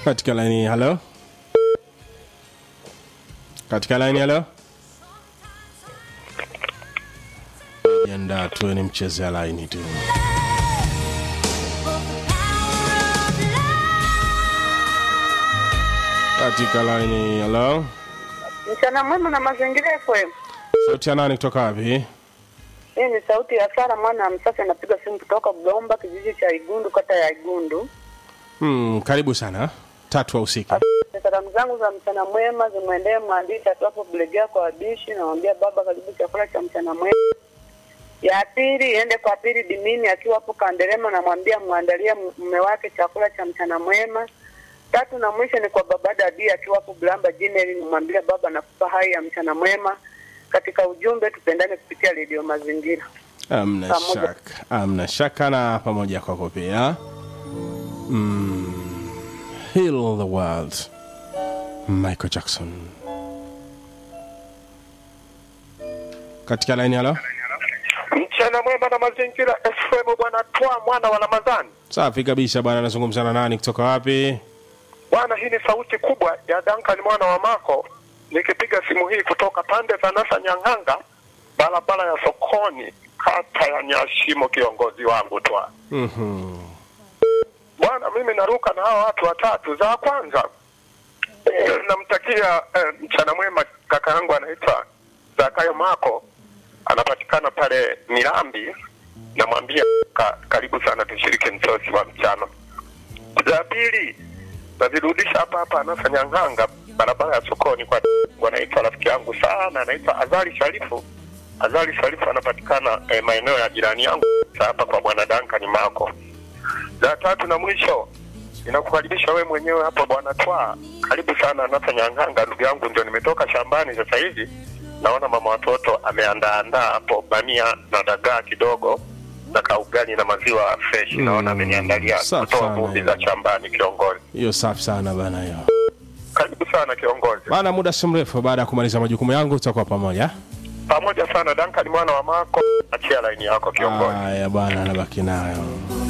katika laini halo katika laini halo jiandaa tuwe ni mchezea laini tu katika laini halo Mchana mwema na mazingira FM. sauti ya nani kutoka wapi Hii ni sauti ya Sara mwana wa Msasa, napiga simu kutoka Blomba, kijiji cha Igundu, kata ya Igundu. hmm, karibu sana tatu wa usiki Salamu zangu za mchana mwema zimwendee mwandishi atuapo Bulegea kwa wabishi, namwambia baba, karibu chakula cha mchana mwema. Ya pili iende kwa pili Dimini akiwa hapo Kanderema, namwambia mwandalie mume wake chakula cha mchana mwema. Tatu na mwisho ni kwa baba Dadi akiwa hapo Blamba Jineri, nimwambia baba, nakupa hai ya mchana mwema. Katika ujumbe tupendane kupitia redio Mazingira. amna Pamoja. shaka amna shaka na pamoja kwako pia mm, heal the world michael jackson katika laini halo Mchana mwema na mazingira FM, bwana Twa mwana wa Ramadhani. safi kabisa bwana anazungumza na nani kutoka wapi Bwana, hii ni sauti kubwa ya Duncan mwana wa Mako, nikipiga simu hii kutoka pande za Nasa Nyang'anga, barabara ya sokoni, kata ya Nyashimo, kiongozi wangu Twa. Mhm. Bwana, mimi naruka na hawa watu watatu. Za kwanza eh, namtakia eh, mchana mwema kaka yangu anaitwa Zakayo Mako, anapatikana pale Mirambi. Namwambia ka, karibu sana tushiriki msosi wa mchana. Za pili nazirudisha hapa hapa Anasa Nyang'anga, barabara ya sokoni, kwa wanaitwa rafiki yangu sana, anaitwa Azali Sharifu. Azali Sharifu anapatikana eh, maeneo ya jirani yangu hapa kwa bwana Duncan Mako za tatu na mwisho inakukaribisha wewe mwenyewe hapo bwana Twa, karibu sana Nasa Nyang'anga, ndugu yangu, ndio nimetoka shambani sasa hivi, naona mama watoto ameandaandaa hapo bamia na dagaa kidogo na kaugali na maziwa fresh, naona ameniandalia safi kutoa sana vumbi hiyo. za shambani. Kiongozi, hiyo safi sana bana hiyo karibu sana kiongozi, bana muda si mrefu baada ya kumaliza majukumu yangu tutakuwa pamoja pamoja sana. Duncan mwana wa Mako, achia laini yako kiongozi. haya bwana anabaki nayo